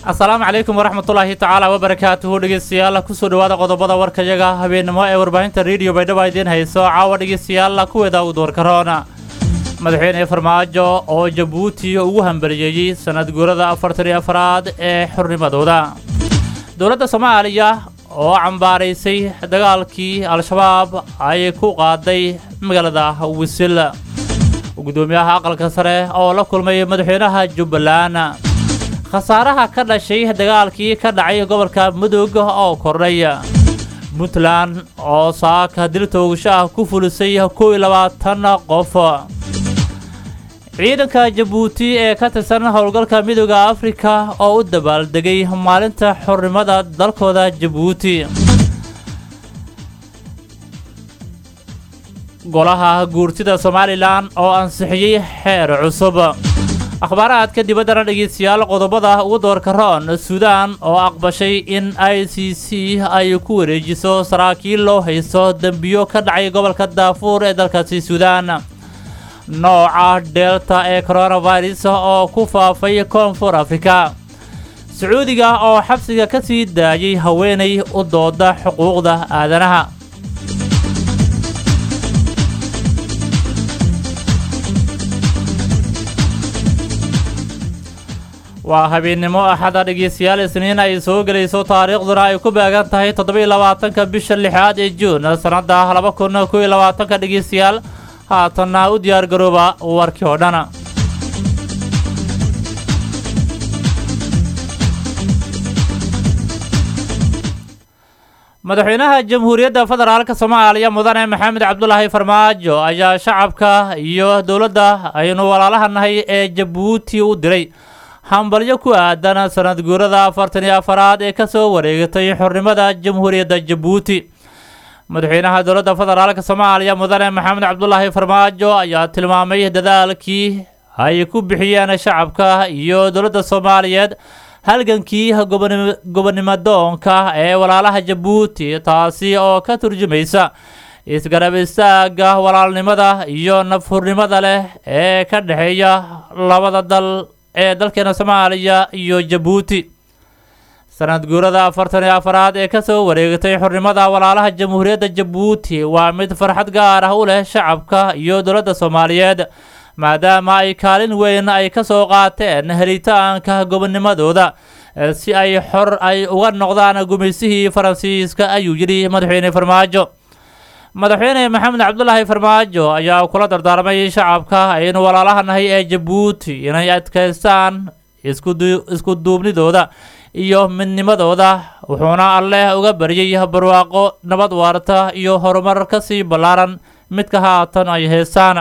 asalaamu calaykum waraxmatullaahi tacaala wabarakaatuhu dhegeystayaal kusoo dhawaada qodobada warkayaga habeennimo ee warbaahinta rediyo baydhabo idiin hayso caawa dhegeystayaal kuweeda u doorkaroona madaxweyne farmaajo oo jabuuti ugu hambaliyeeyey sanad guurada afartan iyo afraad ee xornimadooda dowladda soomaaliya oo cambaaraysay dagaalkii al-shabaab ay ku qaaday magaalada wisil gudoomiyaha aqalka sare oo la kulmay madaxweynaha jubbaland khasaaraha ka dhashay dagaalkii ka dhacay gobolka mudug oo kordhay puntland oo saaka dil toogasho ah ku fulisay kow iyo labaatan qof ciidanka jabuuti ee ka tirsan howlgalka midooda afrika oo u dabaaldegay maalinta xornimada dalkooda jabuuti golaha guurtida somalilan oo ansixiyey xeer cusub akhbaaraadka dibaddana dhegeystayaal qodobada ugu doorka roon suudaan oo aqbashay in i c c ay ku wareejiso saraakiil loo haysto dembiyo ka dhacay gobolka daafuur ee dalkaasi suudaan nooca delta ee coronavirus oo ku faafay koonfur afrika sacuudiga oo xabsiga ka sii daayay haweenay u dooda xuquuqda aadanaha waa habeennimo axada dhegeystayaal isniin ay soo gelayso taariikhduna ay ku beegan tahay toddobiiyo labaatanka bisha lixaad ee juun sannadda laba kun kow iyo labaatanka dhegeystayaal haatanna u diyaar garooba warkii oo dhan madaxweynaha jamhuuriyadda federaalka soomaaliya mudane maxamed cabdulaahi farmaajo ayaa shacabka iyo dowladda aynu walaalaha nahay ee jabuuti u diray hambalyo ku aadan sanad guurada afartan iyo afaraad ee ka soo wareegatay xornimada jamhuuriyadda jabuuti madaxweynaha dowladda federaalka soomaaliya mudane maxamed cabdulaahi farmaajo ayaa tilmaamay dadaalkii ay ku bixiyeen shacabka iyo dowladda soomaaliyeed halgankii gobonimadoonka ee walaalaha jabuuti taasi oo ka turjumaysa isgarab istaaga walaalnimada iyo nafhurnimada leh ee ka dhexeeya labada dal ee dalkeena soomaaliya iyo jabuuti sanad guurada afartan iyo afaraad ee kasoo wareegatay xornimada walaalaha jamhuuriyadda jabuuti waa mid farxad gaar ah u leh shacabka iyo dowladda soomaaliyeed maadaama ay kaalin weyn ay ka soo qaateen helitaanka gobonimadooda si ay xor ay uga noqdaan gumaysihii faransiiska ayuu yidhi madaxweyne farmaajo madaxweyne maxamed cabdulaahi farmaajo ayaa kula dardaarmay shacabka aynu walaalaha nahay ee jabuuti inay adkaystaan isku duubnidooda iyo midnimadooda wuxuuna alleh uga baryay barwaaqo nabad waarta iyo horumar ka sii ballaaran midka haatan ay heestaan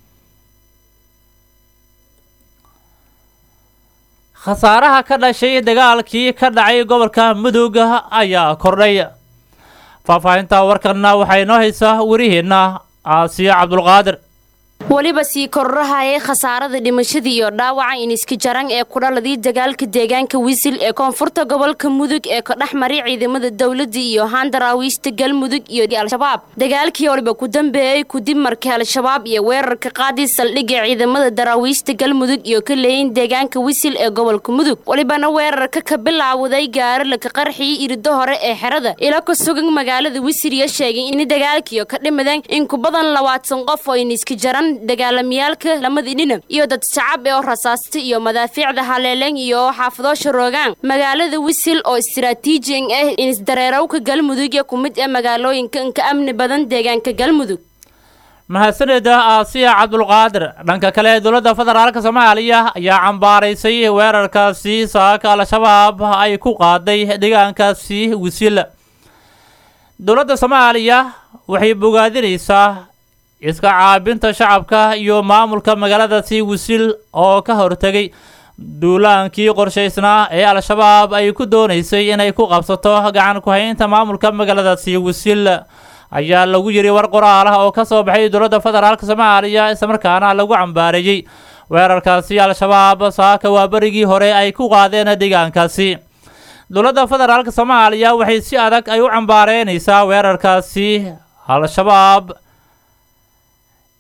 khasaaraha ka dhashay dagaalkii ka dhacay gobolka mudug ayaa kordhay faahfaahinta warkanna waxaa inoo haysaa wariheenna aasiya cabdulqaadir weliba sii kororahayay khasaarada dhimashada iyo dhaawaca iniska jaran ee kudhaladii dagaalka deegaanka wisil ee koonfurta gobolka mudug ee ka dhex maray ciidamada dowladda iyo handaraawista galmudug iyo al-shabaab dagaalkii waliba ku dambeeyey kudib markii al-shabaab iyo weerarka qaadii saldhigga ciidamada daraawiista galmudug iyo ka leeyin deegaanka wisil ee gobolka mudug welibana weerarka ka bilaawday gaari laka qarxii irido hore ee xerada ilo ka sugan magaalada wisil iyo sheegay in dagaalkiio ka dhimadeen in ku badan labaatan qof oo iniska jaran dagaalamiyaalka lamadii dhinab iyo dad shacab ee oo rasaasta iyo madaafiicda haleeleen iyo xaafadoosha roogaan magaalada wisil oo istaraatiijin ah inisdareerowka galmudug ee ku mid ee magaalooyinka inka amni badan deegaanka galmudug mahadsaneda aasiya cabdulqaadir dhanka kale dowladda federaalka soomaaliya ayaa cambaaraysay weerarkaasi saaka al-shabaab ay ku qaaday deegaankaasi wisil dowladda soomaaliya waxay bogaadinaysaa iska caabinta shacabka iyo maamulka magaaladaasi wisil oo ka hortegay duulaankii qorshaysnaa ee al-shabaab ay ku doonaysay inay ku qabsato gacan ku-haynta maamulka magaaladaasi wisil ayaa lagu yidhi war qoraal ah oo ka soo baxay dowladda federaalka soomaaliya islamarkaana lagu cambaareeyey weerarkaasi al-shabaab saaka waa berigii hore ay ku qaadeen deegaankaasi dowladda federaalka soomaaliya waxay si adag ay u cambaareynaysaa weerarkaasi al-shabaab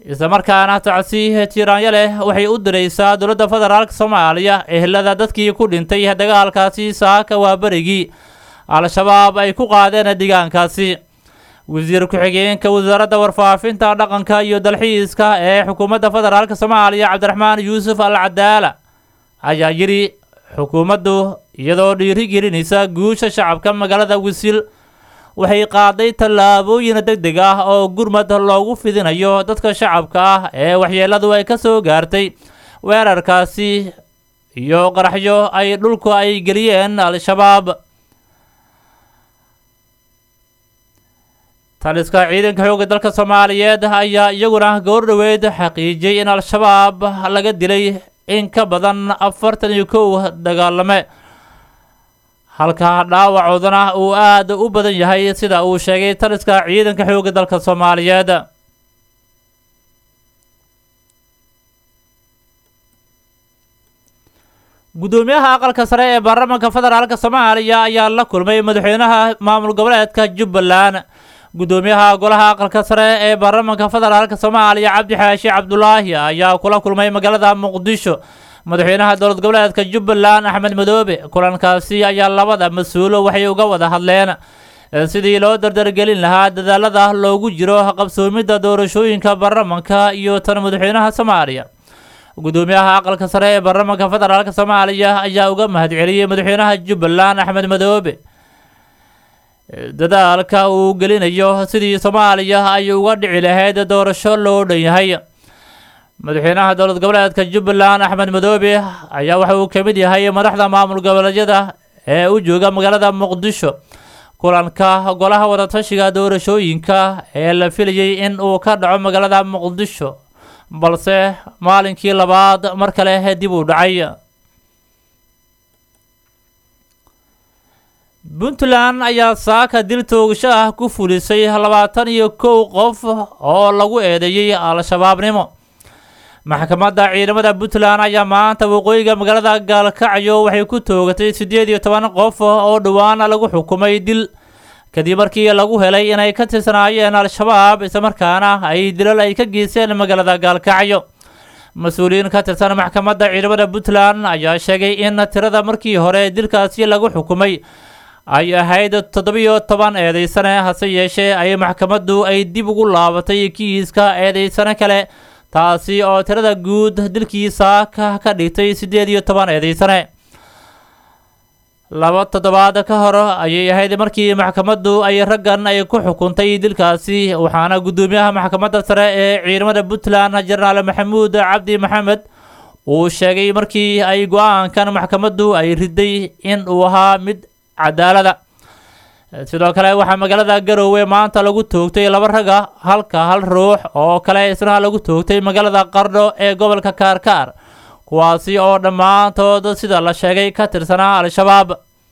islamarkaana tacsi tiiraanyo leh waxay u diraysaa dowladda federaalk soomaaliya ehelada dadkii ku dhintay dagaalkaasi saaka waa berigii al-shabaab ay ku qaadeen deegaankaasi wasiir ku-xigeenka wasaaradda warfaafinta dhaqanka iyo dalxiiska ee xukuumadda federaalk soomaaliya cabdiraxmaan yuusuf al cadaala ayaa yidhi xukuumaddu iyadoo dhiirigelinaysa guusha shacabka magaalada wisil waxay qaaday tallaabooyin deg deg ah oo gurmad loogu fidinayo dadka shacabka ah ee waxyeeladu ay ka soo gaartay weerarkaasi iyo qaraxyo ay dhulku ay geliyeen al-shabaab taliska ciidanka xoogga dalka soomaaliyeed ayaa iyaguna goor dhoweed xaqiijiyey in al-shabaab laga dilay in ka badan afartan iyo kow dagaalame halka dhaawacoodana uu aada u badan yahay sida uu sheegay taliska ciidanka xoogga dalka soomaaliyeed guddoomiyaha aqalka sare ee baarlamaanka federaalk soomaaliya ayaa la kulmay madaxweynaha maamul goboleedka jubbaland guddoomiyaha golaha aqalka sare ee baarlamaanka federaalk soomaaliya cabdi xaashi cabdulaahi ayaa kula kulmay magaalada muqdisho madaxweynaha dowlad goboleedka jubbaland axmed madoobe kulankaasi ayaa labada mas-uulo waxay uga wada hadleen sidii loo dardargelin lahaa dadaalada loogu jiro qabsoomidda doorashooyinka baarlamanka iyo tan madaxweynaha soomaaliya guddoomiyaha aqalka sare ee baarlamaanka federaalk soomaaliya ayaa uga mahadceliyey madaxweynaha jubbaland axmed madoobe dadaalka uu gelinayo sidii soomaaliya ay uga dhici lahayd doorasho loo dhan yahay madaxweynaha dowlad goboleedka jubbaland axmed madoobe ayaa waxa uu ka mid yahay madaxda maamul goboleedyada ee u jooga magaalada muqdisho kulanka golaha wadatashiga doorashooyinka ee la filayay in uu ka dhaco magaalada muqdisho balse maalinkii labaad mar kale dib uu dhacay puntland ayaa saaka dil toogasho ah ku fulisay labaatan iyo kow qof oo lagu eedeeyey al-shabaabnimo maxkamadda ciidamada puntland ayaa maanta waqooyiga magaalada gaalkacyo waxay ku toogatay siddeed iyo toban qof oo dhowaan lagu xukumay dil kadib markii lagu helay inay ka tirsanaayeen al-shabaab islamarkaana ay dilal ay ka geysteen magaalada gaalkacyo mas-uuliyiin ka tirsan maxkamadda ciidamada puntland ayaa sheegay in tirada markii hore dilkaasi lagu xukumay ay ahayd toddobiyo toban eedeysane hase yeeshee ay maxkamaddu ay dib ugu laabatay kiiska eedeysane kale taasi oo tirada guud dilkiisa ka ka dhigtay siddeed iyo toban eedeysane laba toddobaad ka hor ayay ahayd markii maxkamaddu ay raggan ay ku xukuntay dilkaasi waxaana guddoomiyaha maxkamadda sare ee ciidamada puntland jenaraal maxamuud cabdi maxamed uu sheegay markii ay go-aankan maxkamaddu ay riday in uu ahaa mid cadaalada sidoo kale waxaa magaalada garoowe maanta lagu toogtay laba raga halka hal ruux oo kale isna lagu toogtay magaalada qardho ee gobolka kaarkaar kuwaasi oo dhammaantood sida la sheegay ka tirsanaa al-shabaab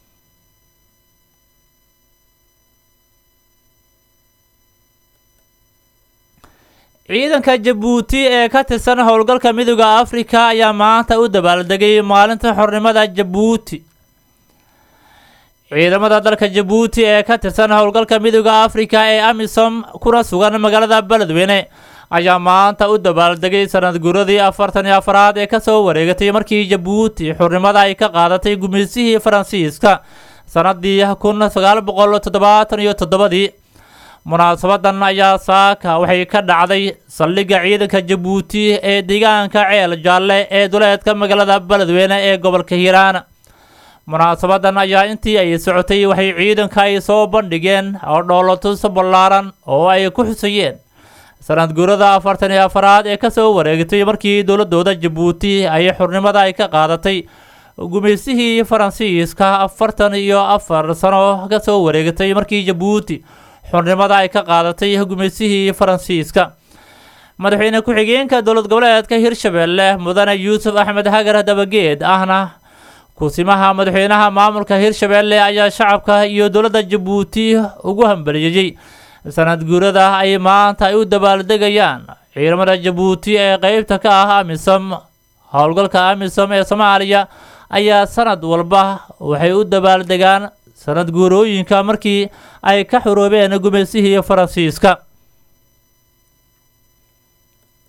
ciidanka jabuuti ee ka tirsan howlgalka midooda afrika ayaa maanta u dabaaldegay maalinta xornimada jabuuti ciidamada dalka jabuuti ee ka tirsan howlgalka midooda afrika ee amisom kuna sugan magaalada beledweyne ayaa maanta u dabaaldegay sanad guuradii afartan iyo afaraad ee kasoo wareegatay markii jabuuti xurnimada ay ka qaadatay gumeysihii faransiiska sanadii kun sagaal boqol toddobaatan iyo toddobadii munaasabadan ayaa saaka waxay ka dhacday saldhigga ciidanka jabuuti ee deegaanka ceel jaalle ee duleedka magaalada beledweyne ee gobolka hiiraan munaasabadan ayaa intii ay socotay waxay ciidanka ay soo bandhigeen oo dhoolotus ballaaran oo ay ku xusayeen sanad guurada afartan iyo afaraad ee kasoo wareegtay markii dowladooda jabuuti ay xurnimada ay ka qaadatay gumeysihii faransiiska afartan iyo afar sano kasoo wareegatay markii jabuuti xurnimada ay ka qaadatay gumeysihii faransiiska madaxweyne ku-xigeenka dowlad goboleedka hirshabelle mudane yuusuf axmed hagar dabageed ahna kusimaha madaxweynaha maamulka hirshabelle ayaa shacabka iyo dowladda jabuuti ugu hambaliyeyey sanad guurada ay maanta ay u dabaaldegayaan ciidamada jabuuti ee qeybta ka ah amisom howlgalka amisom ee soomaaliya ayaa sanad walba waxay u dabaaldegaan sanad guurooyinka markii ay ka xuroobeen gumeysihii faransiiska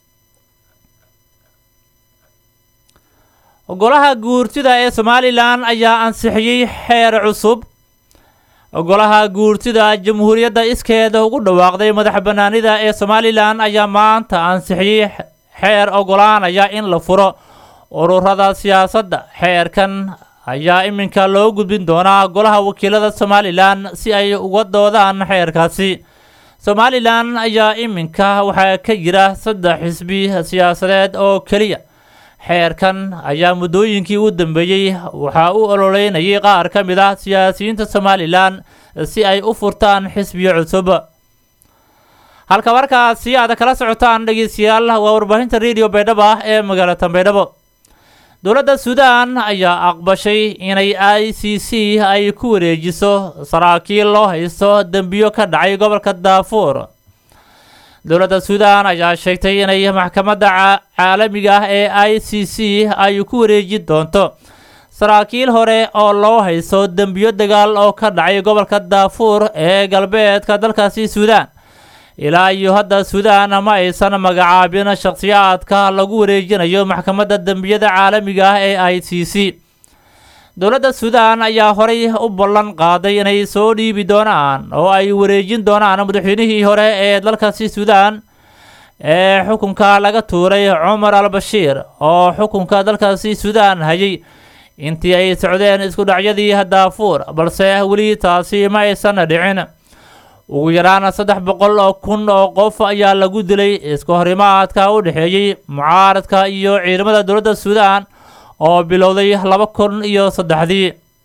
golaha guurtida ee somalilan ayaa ansixiyey xeer cusub golaha guurtida jamhuuriyadda iskeeda ugu dhawaaqday madax banaanida ee somalilan ayaa maanta ansixiyey xeer ogolaanaya in la furo ururada siyaasadda xeerkan ayaa iminka loo gudbin doonaa golaha wakiilada somalilan si ay uga doodaan xeerkaasi somalilan ayaa iminka waxaa ka jira saddex xisbi siyaasadeed oo keliya xeerkan ayaa muddooyinkii u dambeeyey waxaa u ololeynayay qaar ka mid ah siyaasiyiinta somalilan si ay u furtaan xisbiyo cusub halka markaasi aad kala socotaan dhegeystayaal waa warbaahinta radio baydhabo ah ee magaalada baydhabo dowladda suudaan ayaa aqbashay inay i c c ay ku wareejiso saraakiil loo haysto dembiyo ka dhacay gobolka daafuur dowladda suudaan ayaa sheegtay inay maxkamadda caalamiga ah ee i c c ay ku wareeji doonto saraakiil hore oo loo haysto dembiyo dagaal oo ka dhacay gobolka daafuur ee galbeedka dalkaasi suudaan ilaa iyo hadda suudaan ma aysan magacaabin shakhsiyaadka lagu wareejinayo maxkamadda dembiyada caalamiga ah ee i c c dowladda suudaan ayaa horay u ballan qaaday inay soo dhiibi doonaan oo ay wareejin doonaan madaxweynihii hore ee dalkaasi suudaan ee xukunka laga tuuray cumar al bashiir oo xukunka dalkaasi suudaan hayay intii ay socdeen isku dhacyadii daafuur balse weli taasi ma aysan dhicin ugu yaraan saddex boqol oo kun oo qof ayaa lagu dilay isku horimaadka u dhexeeyey mucaaradka iyo ciidamada dowladda suudaan oo bilowday laba kun iyo saddexdii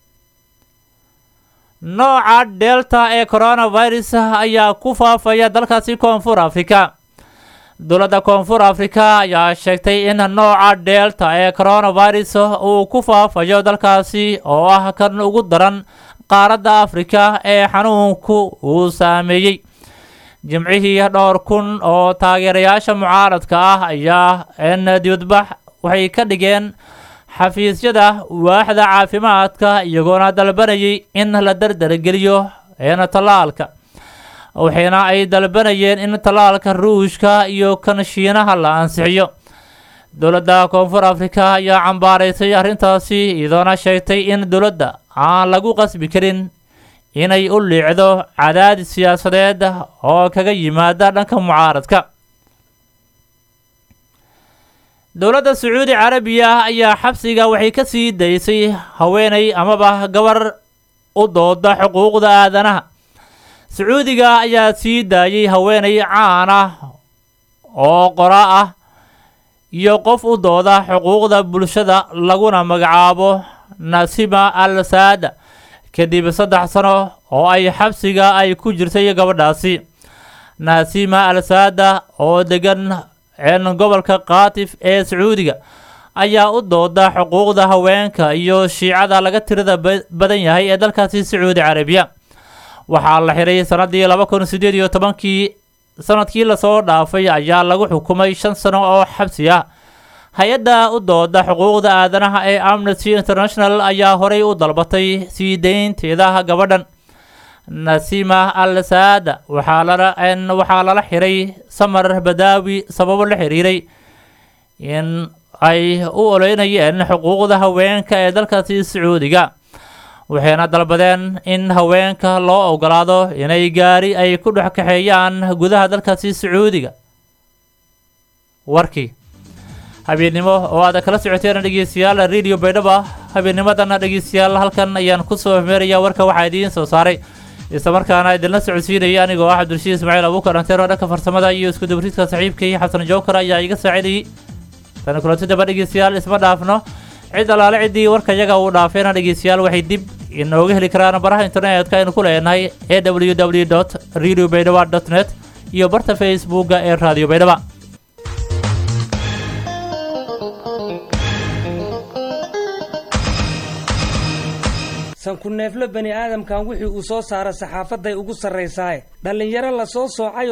nooca delta ee coronavirus ayaa ku faafaya dalkaasi koonfur africa dowladda koonfur africa ayaa sheegtay in nooca delta ee coronavirus uu ku faafayo dalkaasi oo ah kan ugu daran qaaradda afrika ee xanuunku uu saameeyey jimcihii dhowr kun oo taageerayaasha mucaaradka ah ayaa n dibadbax waxay ka dhigeen xafiisyada waaxda caafimaadka iyagoona dalbanayay in la dardargeliyo een tallaalka waxayna ay dalbanayeen in tallaalka ruushka iyo kan shiinaha la ansixiyo dowladda koonfur afrika ayaa cambaaraysay arrintaasi iyadoona sheegtay in dowladda aan lagu qasbi karin inay u liicdo cadaadis siyaasadeed oo kaga yimaada dhanka mucaaradka dowladda sacuudi carabiya ayaa xabsiga waxay ka sii daysay haweeney amaba gabar u dooda xuquuqda aadanaha sacuudiga ayaa sii daayay haweeney caan ah oo qora ah iyo qof u dooda xuquuqda bulshada laguna magacaabo nasima al saada kadib saddex sano oo ay xabsiga ay ku jirtay gabadhaasi nasima al saada oo degan een gobolka kaatif ee sacuudiga ayaa u dooda xuquuqda haweenka iyo shiicada laga tirada badan yahay ee dalkaasi sacuudi carabiya waxaa la xiray sanadii laba kun sideed iyo tobankii sanadkii lasoo dhaafay ayaa lagu xukumay shan sano oo xabsi ah hay-adda u dooda xuquuqda aadanaha ee amnesty international ayaa horey u dalbatay sii deynteeda gabadhan nasima al saada waxaa lala waxaa lala xiray samar badaawi sababo la xiriiray in ay u oleynayeen xuquuqda haweenka ee dalkaasi sacuudiga waxayna dalbadeen in haweenka loo ogolaado inay gaari ay ku dhex kaxeeyaan gudaha dalkaasi sacuudiga warkii habeennimo oo aad kala socoteen dhegeystayaal radio baydhaba habeennimadana dhegeystayaal halkan ayaan kusoo meeraya warka waxaa idiin soo saaray islamarkaana idinla socodsiinaya anigoo ah cabdulshiid ismaaciil abuukar anteero dhanka farsamada iyo isku dabridka saxiibkii xasan jookar ayaa iga saacidayay tani kulanti daba dhegeystayaal isma dhaafno cid alaale ciddii warka yaga uu dhaafeena dhegeystayaal waxay dib inooga heli karaan baraha internetka aynu ku leenahay e w w dot radio baydhaba dot net iyo barta facebooka ee radio baydhaba sanku neeflo bani aadamkan wixii uu soo saara saxaafaday ugu sarraysaaye dhallinyaro la soo soocay